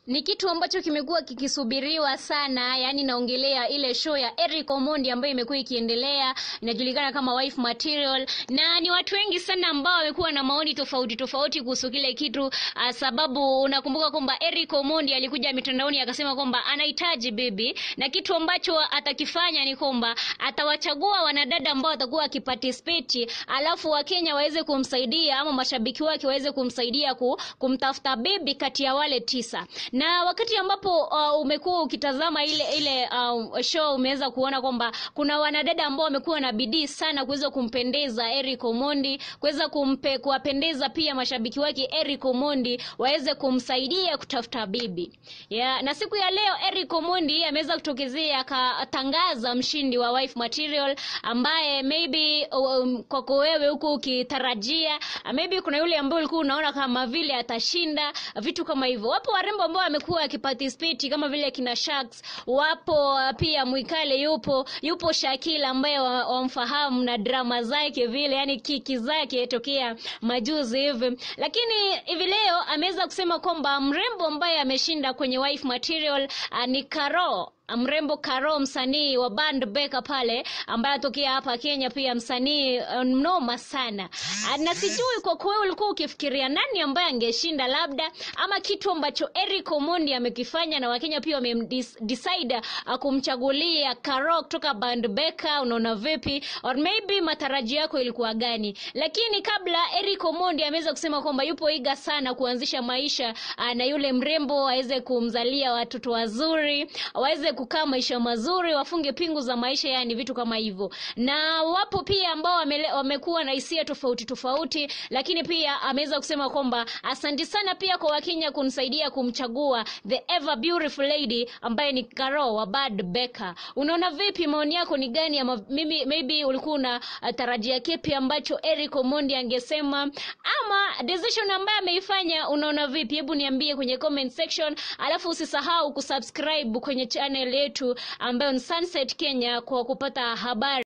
ni kitu ambacho kimekuwa kikisubiriwa sana yani naongelea ile show ya Eric Omondi ambayo imekuwa ikiendelea inajulikana kama wife material na ni watu wengi sana ambao wamekuwa na maoni tofauti tofauti kuhusu kile kitu uh, sababu unakumbuka kwamba Eric Omondi alikuja mitandaoni akasema kwamba anahitaji bibi na kitu ambacho atakifanya ni kwamba atawachagua wanadada ambao watakuwa wakiparticipate alafu wakenya waweze kumsaidia ama mashabiki wake waweze kumsaidia ku, kumtafuta bibi kati ya wale tisa na wakati ambapo uh, umekuwa ukitazama ile ile uh, show umeweza kuona kwamba kuna wanadada ambao wamekuwa na bidii sana kuweza kumpendeza Eric Omondi kuweza kumpe kuwapendeza pia mashabiki wake Eric Omondi waweze kumsaidia kutafuta bibi yeah, na siku ya leo Eric Omondi ameweza kutokezea akatangaza mshindi wa wife material ambaye maybe um, kwako wewe huku ukitarajia maybe kuna yule ambaye ulikuwa unaona kama vile atashinda vitu kama hivyo wapo warembo ambao wamekuwa wakiparticipate kama vile kina Sharks wapo pia Mwikale yupo yupo Shakila ambaye wamfahamu wa na drama zake vile yani kiki zake tokea majuzi hivi lakini hivi leo ameweza kusema kwamba mrembo ambaye ameshinda kwenye wife material uh, ni Karo mrembo Karo, msanii wa band Beka pale, ambaye atokea hapa Kenya, pia msanii mnoma sana. Na sijui kwa kweli ulikuwa ukifikiria nani ambaye angeshinda, labda ama kitu ambacho Eric Omondi amekifanya na Wakenya pia wamemdecide kumchagulia Karo kutoka band Beka. Unaona vipi, or maybe matarajio yako ilikuwa gani? Lakini kabla Eric Omondi ameweza kusema kwamba yupo iga sana kuanzisha maisha na yule mrembo aweze kumzalia watoto wazuri, waweze kukaa maisha mazuri, wafunge pingu za maisha, yani vitu kama hivyo. Na wapo pia ambao wame, wamekuwa na hisia tofauti tofauti, lakini pia ameweza kusema kwamba asanti sana pia kwa Wakenya kunisaidia kumchagua the ever beautiful lady ambaye ni Karo wa Bad Beka. Unaona vipi, maoni yako ni gani? Ama mimi maybe ulikuwa una tarajia kipi ambacho Eric Omondi angesema, ama decision ambayo ameifanya unaona vipi? Hebu niambie kwenye comment section, alafu usisahau kusubscribe kwenye channel yetu ambayo ni Sunset Kenya kwa kupata habari